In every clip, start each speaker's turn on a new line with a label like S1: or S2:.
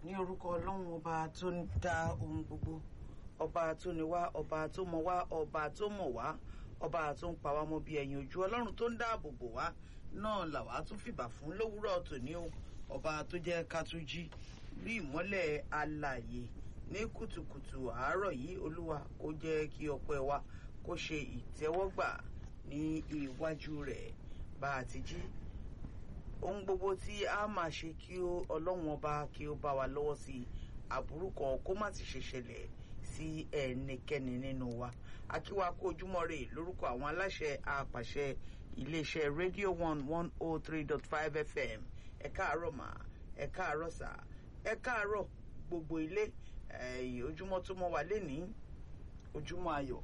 S1: ní orúkọ ọlọ́run ọba tó ń dá ohun gbogbo ọba tó ní wá ọba tó mọ wá ọba tó mọ̀ wá ọba tó ń pa wá mọ́ bí ẹyin ojú ọlọ́run tó ń dáàbò bò wá náà làwa tún fìbà fún lówùúrọ̀ tòní o ọba tó jẹ́ ká tún jí rí ìmọ́lẹ̀ alààyè ní kùtùkùtù àárọ̀ yìí olúwa kó jẹ́ kí ọpẹ́ wa kó ṣe ìtẹ́wọ́gbà ní iwájú rẹ̀ bá a ti jí ohun gbogbo tí a máa ṣe kí ọlọ́run ọba kí ó bá wa lọ́wọ́ sí i àbúrú kan kó má ti ṣe ṣẹlẹ̀ sí ẹnikẹ́ni nínú wa akíwa kó ojúmọ́ rè lórúkọ àwọn aláṣẹ àpàṣẹ iléeṣẹ́ rédíò one one oh three dot five fm ẹ káàárọ̀ mà ẹ káàárọ̀ sà ẹ káàárọ̀ gbogbo ilé ojúmọ́ tó mọ́ wa lénìí ojúmọ́ ayọ̀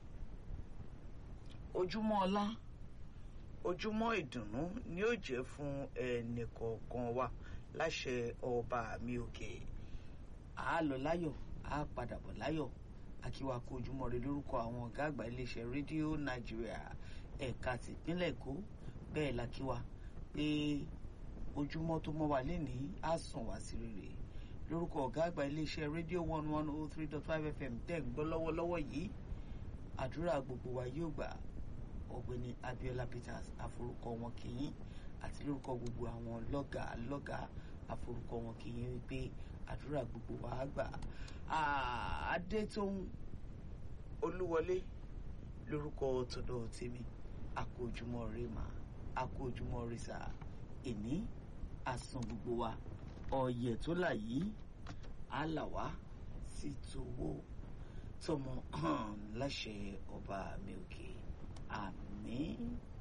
S1: ojúmọ́ ọlá ojúmọ́ ìdùnnú ni ó jẹ́ fún ẹnìkọ̀ọ̀kan wa láṣẹ ọba mi òkè a lọ láyọ̀ a padà bọ̀ láyọ̀ akíwa kó ojúmọ́ rẹ lórúkọ àwọn ọ̀gá àgbà iléeṣẹ́ rédíò nàìjíríà ẹ̀ka tìpínlẹ̀ èkó bẹ́ẹ̀ la kíwa pé ojúmọ́ tó mọ́ wa lénìí á sàn wá sí rere lórúkọ ọ̀gá àgbà iléeṣẹ́ rédíò one one oh three dot five fm tẹ̀ ń gbọ́ lọ́wọ́lọ́wọ́ yìí àdúrà gbogbo wa yóò gbà ọ̀gbẹ́ni abiola peters àforúkọ wọn kìyìn àti lórúkọ gbogbo àwọn lọ́gà lọ́gà àforúkọ wọn kìyìn wípé àdúrà gbogbo wa gbà adétóhùn olúwọlé lórúkọ tọ̀dọ̀ tèmi àkójúmọ́ rẹ mà àkójúmọ́ rẹ sà èní àsàn gbogbo wa ọ̀yẹ̀ tó là yìí á là wá sí tòwó tọmọ láṣẹ ọba mi òkè àmín.